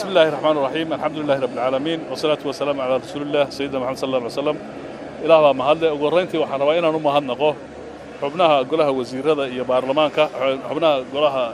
بسم الله الرحمن الرحيم الحمد لله رب العالمين والصلاة والسلام على رسول الله سيدنا محمد صلى الله عليه وسلم ilaah baa mahadle ugu horrayntii waxaan rabaa inaan u mahadnaqo xubnaha golaha wasiirada iyo baarlamaanka xubnaha golaha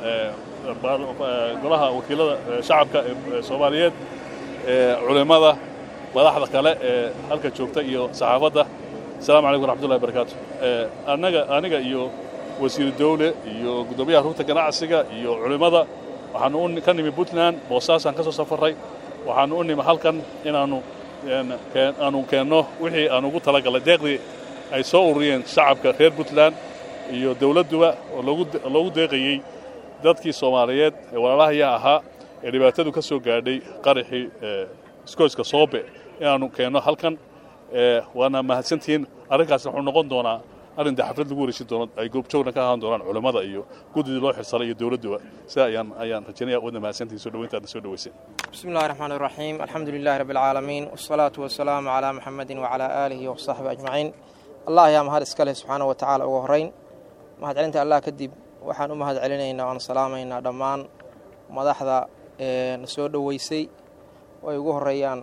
golaha wakiilada shacabka ee soomaaliyeed culimmada madaxda kale ee halka joogta iyo saxaafadda asalaamu calaykum waraxmatullahi barakaatu annaga aniga iyo wasiiru dawle iyo guddoomiyaha rugta ganacsiga iyo culimmada waxaanu ka nimi puntland boosaasaan ka soo safarray waxaanu u nimi halkan inaannu aanu keenno wixii aan ugu talagalay deeqdii ay soo ururiyeen shacabka reer puntland iyo dawladduba oo loogu deeqayey dadkii soomaaliyeed ee walaalahayaa ahaa ee dhibaatadu ka soo gaadhay qaraxii iskooyska soobe inaannu keenno halkan waana mahadsantihiin arrinkaasna wuxuu noqon doonaa arrin dee xaflad lagu wareejin doono ay goobjoogna ka ahaan doonaan culammada iyo guddidii loo xilsaray iyo dawladduba sidaa ayaan ayaan rajaynaya wadna mahadsantihiin soo dhaweyntaadna soo dhaweyseen بسم الله الرحمن الرحيم الحمد لله رب العالمين والصلاة والسلام على محمد وعلى آله وصحبه أجمعين الله يا مهد اسكاله سبحانه وتعالى ugu horeyn mahad celinta allah kadib waxaan u mahad celinaynaa oon salaamaynaa dhammaan madaxda na soo dhoweysay oo ay ugu horeeyaan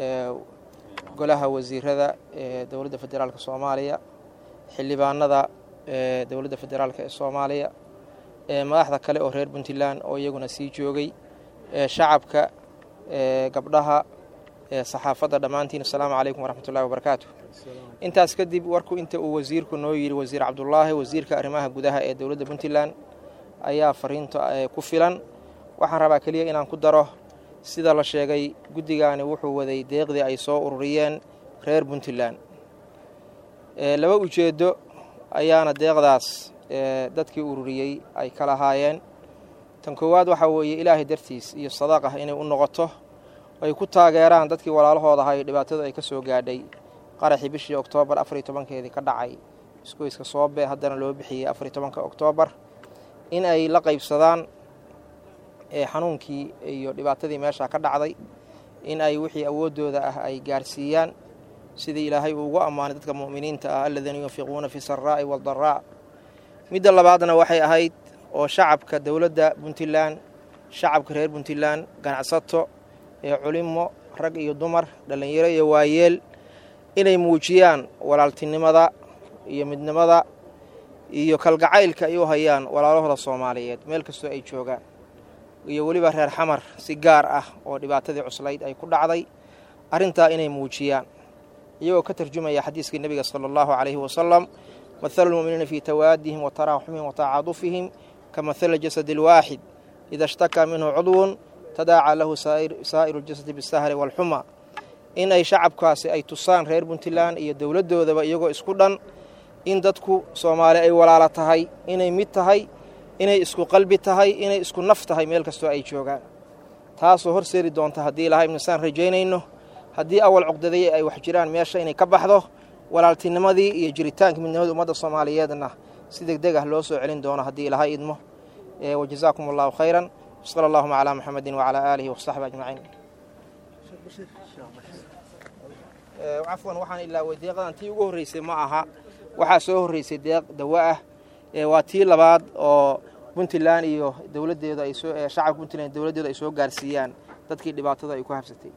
golaha wasiirada ee dowladda federaalk soomaaliya xildhibaanada ee dowladda federaalk ee soomaaliya madaxda kale oo reer puntland oo iyaguna sii joogay shacabka gabdhaha saxaafadda dhammaantiin asalaamu calaykum waraxmatullahi wabarakaatu intaas kadib warku inta uu wasiirku noo yidhi wasiir cabdulaahi wasiirka arrimaha gudaha ee dowladda puntland ayaa fariinta ku filan waxaan rabaa keliya inaan ku daro sida la sheegay guddigaani wuxuu waday deeqdii ay soo ururiyeen reer puntland laba ujeeddo ayaana deeqdaas dadkii ururiyey ay ka lahaayeen tan koowaad waxaa weeye ilaahay dartiis iyo sadaaqah inay u noqoto ay ku taageeraan dadkii walaalahooda ahay dhibaatada ay ka soo gaadhay qaraxii bishii oktoobar afariyo tobankeedii ka dhacay isgoyska soobe haddana loo bixiyey afariyo tobanka oktoobar in ay la qaybsadaan xanuunkii iyo dhibaatadii meesha ka dhacday in ay wixii awooddooda ah ay gaarsiiyaan sidii ilaahay uu ugu ammaanay dadka mu'miniinta ah aladiina yunfiquuna fi saraa'i waaldaraa midda labaadna waxay ahayd oo shacabka dowladda puntland shacabka reer puntland ganacsato ee culimo rag iyo dumar dhallinyaro iyo waayeel inay muujiyaan walaaltinimada iyo midnimada iyo kalgacaylka ay u hayaan walaalahooda soomaaliyeed meel kastoo ay joogaan iyo weliba reer xamar si gaar ah oo dhibaatadii cuslayd ay ku dhacday arrintaa inay muujiyaan iyagoo ka tarjumaya xadiiskii nebiga sala allahu calayhi wasalam mathalu lmu'miniina fii tawaadihim wa taraaxumihim wa tacaadufihim ka mathali jasadi alwaaxid ida ishtakaa minhu cudwun tadaacaa lahu saa'iru ljasadi bisahri waalxuma in ay shacabkaasi ay tusaan reer puntland iyo dowladdoodaba iyagoo isku dhan in dadku soomaali ay walaala tahay inay mid tahay inay isku qalbi tahay inay isku naf tahay meel kastoo ay joogaan taasoo horseedi doonta haddii ilahay ibnisaan rajaynayno haddii awal cuqdadaya ay wax jiraan meesha inay ka baxdo walaaltinimadii iyo jiritaanka midnimada ummadda soomaaliyeedna si deg deg ah loo soo celin doono haddii ilahay idmo wajazaakum allahu khayran sala allahuma calaa muxamedin wacalaa aalihi wasaxbi ajmaciin cafwan waxaan ilaaway deeqadan tii ugu horreysay ma aha waxaa soo horreysay deeq dawa ah waa tii labaad oo puntland iyo dowladeeda ay soo shacabka puntland dowladdeeda ay soo gaarsiiyaan dadkii dhibaatada ay ku habsatay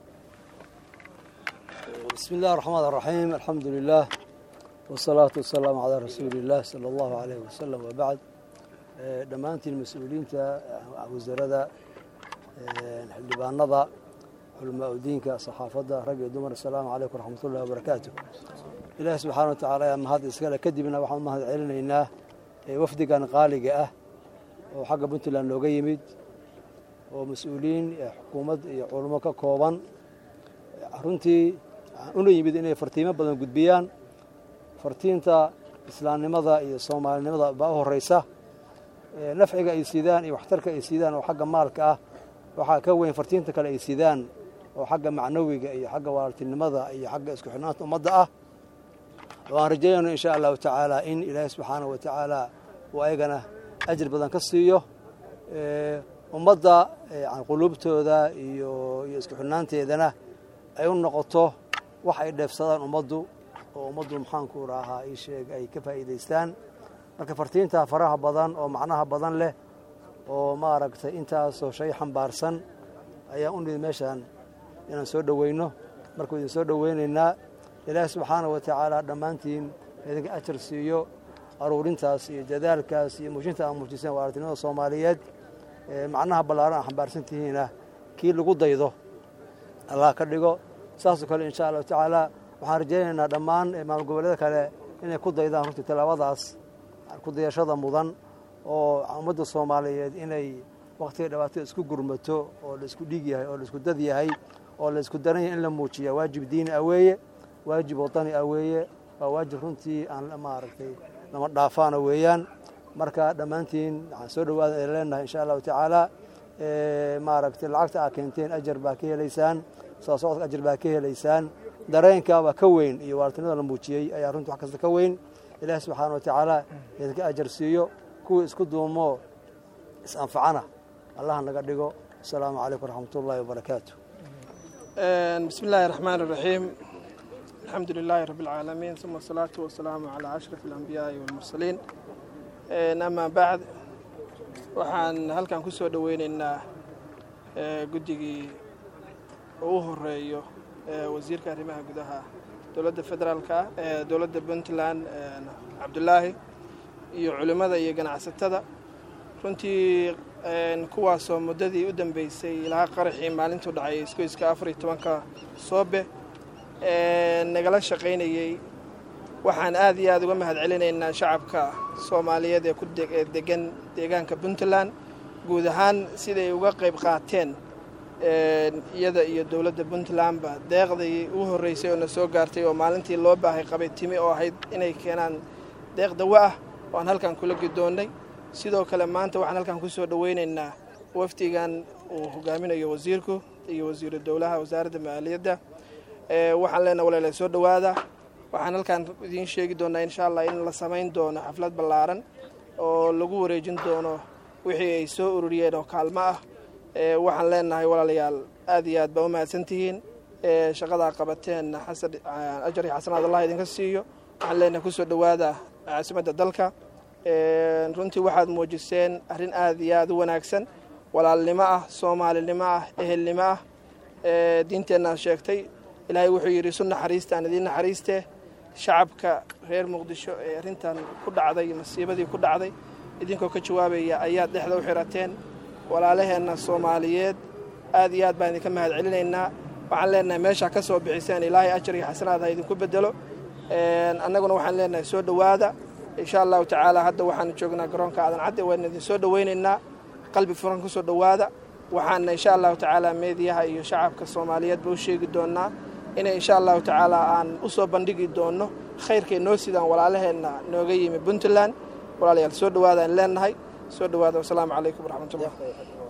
بسم الله الرحمن الرحيم الحمد لله والصلاة والسلام على رسول الله صلى الله عليه وسلم وبعد dhammaantiin mas-uuliyiinta wasarada xildhibaanada culama udiinka saxaafadda rag iyo dumar asalaamu calaykum waraxmat ullahi wabarakaatu ilaahi subxaana wa tacaala ayaa mahad iskale kadibna waxaan u mahad celinaynaa wafdigan qaaliga ah oo xagga puntland nooga yimid oo mas-uuliyiin xukuumad iyo culamo ka kooban runtii una yimid inay fartiimo badan gudbiyaan fartiinta islaamnimada iyo soomaalinimada baa u horeysa nafciga ay sidaan iyo waxtarka ay sidaan oo xagga maalka ah waxaa ka weyn fartiinta kale ay sidaan oo xagga macnawiga iyo xagga walaaltinimada iyo xagga isku xidhnaanta ummadda ah oo aan rajaynayno insha allahu tacaala in ilaahay subxaana wa tacaala uu ayagana ajir badan ka siiyo ummadda quluubtooda iyo iyo isku xidhnaanteedana ay u noqoto wax ay dheefsadaan ummaddu oo ummaddu maxaanku raahaa ii sheeg ay ka faa'iidaystaan marka fartiinta faraha badan oo macnaha badan leh oo maaragtay intaasoo shay xambaarsan ayaan u nimid meeshaan inaan soo dhoweyno markuu idin soo dhoweynaynaa ilaahi subxaana wa tacaala dhammaantiin idinka ajar siiyo aruurintaas iyo dadaalkaas iyo muujinta aan muujiseen waartinimada soomaaliyeed macnaha ballaaran aan xambaarsan tihiina kii lagu daydo allah ka dhigo saasoo kale insha allahu tacaala waxaan rajaynaynaa dhammaan maamul goboleeda kale inay ku daydaan runtii tallaabadaas ku dayashada mudan oo ummadda soomaaliyeed inay wakhtiga dhibaatada isku gurmato oo la isku dhiig yahay oo la isku dad yahay oo la isku daran yahay in la muujiya waajib diini ah weeye waajib wadani ah weeye waa waajib runtii aan maaragtay lama dhaafaana weeyaan marka dhammaantiin waxaan soo dhawaada ay leenahay insha allahu tacaala maaragtay lacagta aa keenteen ajar baa ka helaysaan soo socodka ajar baa ka helaysaan dareenkaabaa ka weyn iyo waartinimada la muujiyey ayaa runtii wax kasta ka weyn ilaahi subxaana wa tacaala idinka ajar siiyo kuwii isku duumo is-anfacana allah naga dhigo asalaamu calaykum waraxmat ullahi wabarakaatu bismi illaahi raxmaan iraxiim alxamdu lilaahi rabbi alcaalamiin uma asalaatu wasalaamu calaa ashraf alambiyaai walmursaliin amaa bacd waxaan halkan ku soo dhoweynaynaa guddigii ugu horeeyo wasiirka arrimaha gudaha dowladda federaalka ee dowladda puntland cabdulaahi iyo culimmada iyo ganacsatada runtii kuwaasoo muddadii u dambeysay ilaa qaraxii maalintuu dhacay iskoyska afar iyo tobanka soobe nagala shaqaynayey waxaan aad iyo aad uga mahad celinaynaa shacabka soomaaliyeed ee ku degan deegaanka puntland guud ahaan siday uga qayb qaateen iyada iyo dowladda puntlandba deeqdii ugu horreysay oo na soo gaartay oo maalintii loo baahay qabay timi oo ahayd inay keenaan deeq dawo ah oo aan halkan kula gidoonnay sidoo kale maanta waxaan halkan ku soo dhoweynaynaa wafdigan uu hogaaminayo wasiirku iyo wasiiru dowlaha wasaaradda maaliyadda waxaan leenaha walaala soo dhowaada waxaan halkan idiin sheegi doonaa insha allah in la samayn doono xaflad ballaaran oo lagu wareejin doono wixii ay soo ururiyeen oo kaalmo ah waxaan leenahay walaalayaal aad iyo aad baa u mahadsantihiin shaqadaa qabateen ajar iyo xasanaad allah idinka siiyo waxaan leenahay kusoo dhowaada caasimadda dalka runtii waxaad muujiseen arrin aad iyo aad u wanaagsan walaalnimo ah soomaalinimo ah ehelnimo ah diinteennaad sheegtay ilaahay wuxuu yidhi su naxariista aan idiin naxariiste shacabka reer muqdisho ee arrintan ku dhacday masiibadii ku dhacday idinkoo ka jawaabaya ayaad dhexda u xirateen walaalaheenna soomaaliyeed aad iyo aad baan idinka mahad celinaynaa waxaan leenahay meeshaa ka soo bixiseen ilaahay ajar iyo xasanaad ha idinku bedelo annaguna waxaan leenahay soo dhowaada insha allahu tacaala hadda waxaanu joognaa garoonka aadan cadde waan idin soo dhoweynaynaa qalbi furan ku soo dhowaada waxaana insha allahu tacaala meediyaha iyo shacabka soomaaliyeedba u sheegi doonaa inay insha allahu tacaala aan u soo bandhigi doonno khayrkay noo sidaan walaalaheenna nooga yimi puntland walaalayaal soo dhowaadaan leenahay soo dhowaada wasalaamu calaykum waraxmatullah